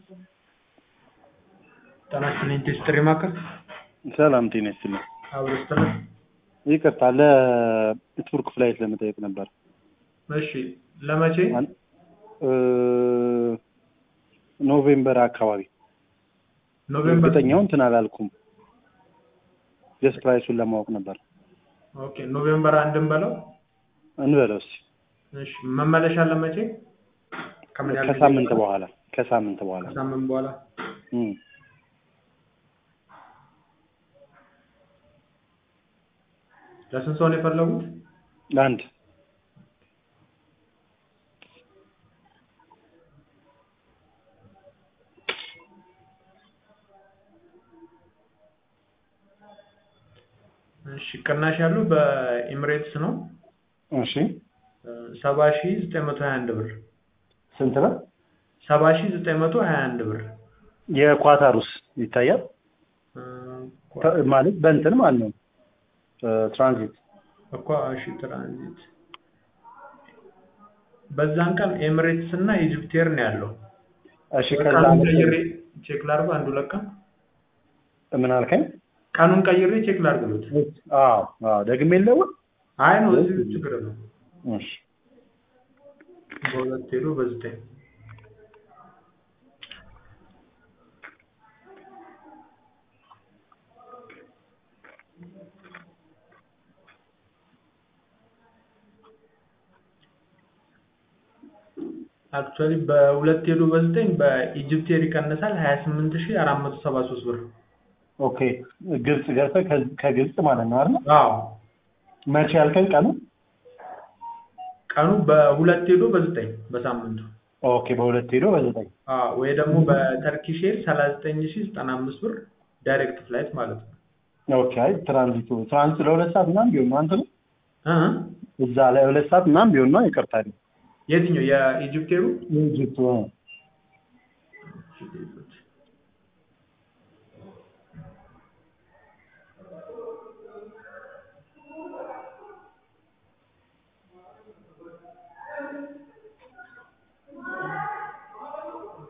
ጤና ይስጥልኝ ቴስትሪ ማዕከል ሰላም ጤና ይስጥልኝ። አብሮ ይስጥልን። ይቅርታ ለቱርክ ፍላይት ለመጠየቅ ነበር። እሺ ለመቼ? አን- እ ኖቬምበር አካባቢ ኖቬምበር እርግጠኛውን እንትን አላልኩም። ጀስት ፕራይሱን ለማወቅ ነበር። ኦኬ ኖቬምበር አንድን በለው። እንበለው እስኪ እሺ መመለሻ ለመቼ? ከምን ያህል ጊዜ ከሳምንት በኋላ? በኋላ ከሳምንት በኋላ ከሳምንት በኋላ እም። ለስንት ሰው ነው የፈለጉት? ለአንድ እሺ ቅናሽ ያለው በኤምሬትስ ነው እሺ ሰባ ሺ ዘጠኝ መቶ ሀያ አንድ ብር ስንት ነው? ሰባ ሺ ዘጠኝ መቶ ሀያ አንድ ብር የኳታሩስ ይታያል እ፣ ተ- ማለት በእንትን ማለት ነው እ፣ ትራንዚት እኮ እሺ ትራንዚት በዛን ቀን ኤምሬትስ እና ኢጅፕት ኤር ነው ያለው። እሺ ከዛ ቀኑን ቀይሬ ቼክ ላድርገው አንዱ ለቃ ምን አልከኝ? ቀኑን ቀይሬ ቼክ ላድርግሉት። አዎ አዎ ደግሜ የለውም አይ ነው እዚህ ችግር ነው። እሺ በሁለት ሄዶ በዘጠኝ አክቹዋሊ በሁለት ሄዶ በዘጠኝ በኢጅፕት ኤር ይቀንሳል ሀያ ስምንት ሺ አራት መቶ ሰባ ሶስት ብር። ኦኬ ግብጽ ገብተህ ከ- ከግብጽ ማለት ነው አይደል? አዎ መቼ ያልከኝ ቀኑ? ቀኑ በሁለት ሄዶ በዘጠኝ በሳምንቱ ኦኬ በሁለት ሄዶ በዘጠኝ አዎ ወይ ደግሞ በተርኪሽ ኤር ሰላሳ ዘጠኝ ሺ ዘጠና አምስት ብር ዳይሬክት ፍላይት ማለት ነው። ኦኬ አይ ትራንዚቱ ትራንዚት ለሁለት ሰዓት ምናምን ቢሆን ነው አንተ ነው እ እዛ ላይ ሁለት ሰዓት ምናምን ቢሆን ነው ይቅርታ የትኛው የኢጅፕት ኤሩ? የኢጅፕቱ እ። እሺ፣